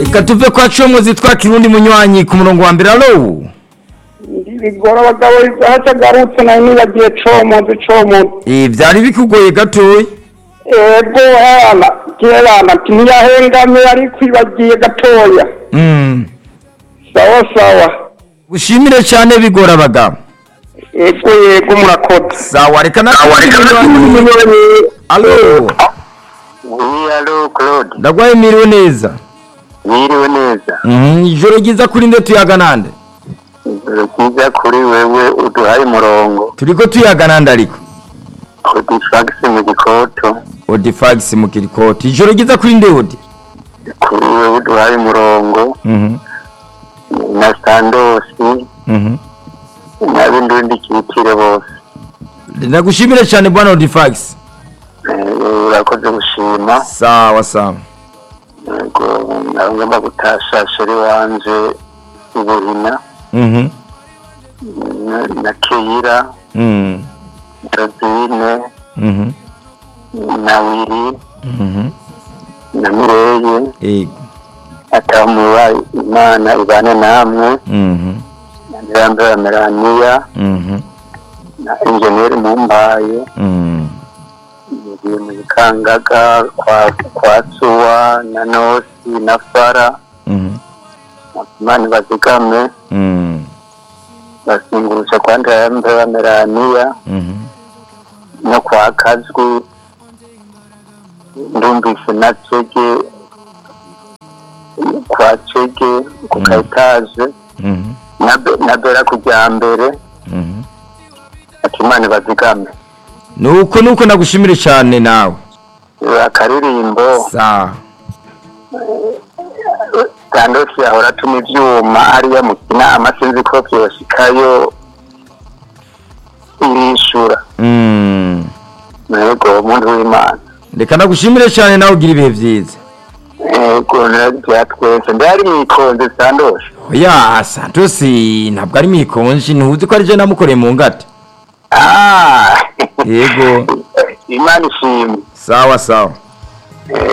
reka tuve kwa comuzi twakira undi munywanyi ku murongo wa mbere alo bigora abagabo haca agarutse nawe nibagiye comuzi comuzi Eh, vyari bikugoye gatoya ego hana gerana ati ntiyahengamye yari kwibagiye gatoya Mm. sawa sawa gushimire cyane bigora abagabo ego yego murakoze sawa reka nakira alo Oui, allô, Claude. ndagwaye miriwe neza Mwiriwe neza. Mhm, ijoro ryiza kuri nde tuyaga nande Ijoro ryiza kuri wewe uduhaye umurongo. turiko tuyaga nande ariko Odifax mu gikoto. odifax mu kirikoti ijoro ryiza kuri nde odi Kuri wewe uduhaye umurongo. Mhm, Na Sandosi. mhm. N'abindi bindi kibitire bose. ndagushimire cyane bwana odifax Eh, Urakoze gushima. sawa sawa Yego, nawe ngomba gutasha sheri wanje Ubuhina. Mhm, na- Na Keira. mhm, Josine. mhm, Na Wiri. mhm. Na Mireye. Yego. atamuba imana ibane namwe Mhm, nirambera melaniya mhm, na enjeniyeri mumbaye mhm. ngiye mu bikangaga kwa kwa suwa na nosi na fara Mhm, imana bazigame mhm, basingurusha kwa ndirambera melaniya mhm. no kwa kazwi ndumvise na cege kwa cege ku Mm. kaetaje Mhm, na Be- na bera kujya mbere mhm. ati imana bazigame nuko nuko nagushimire cyane nawe akaririmbo sawa sandosi ahora atuma ivyuma hariya mu kinama sinzi ko vyoshikayo irishura Mm. yego umuntu w'imana reka nagushimire cyane nawe ugira ibihe byiza yego vya twese ndari mwikonze sandosi oya santos ntabwo ari mikonji ntuzi ko ari je namukoreye mu ngata Ah, yego imana ishimwe sawa sawa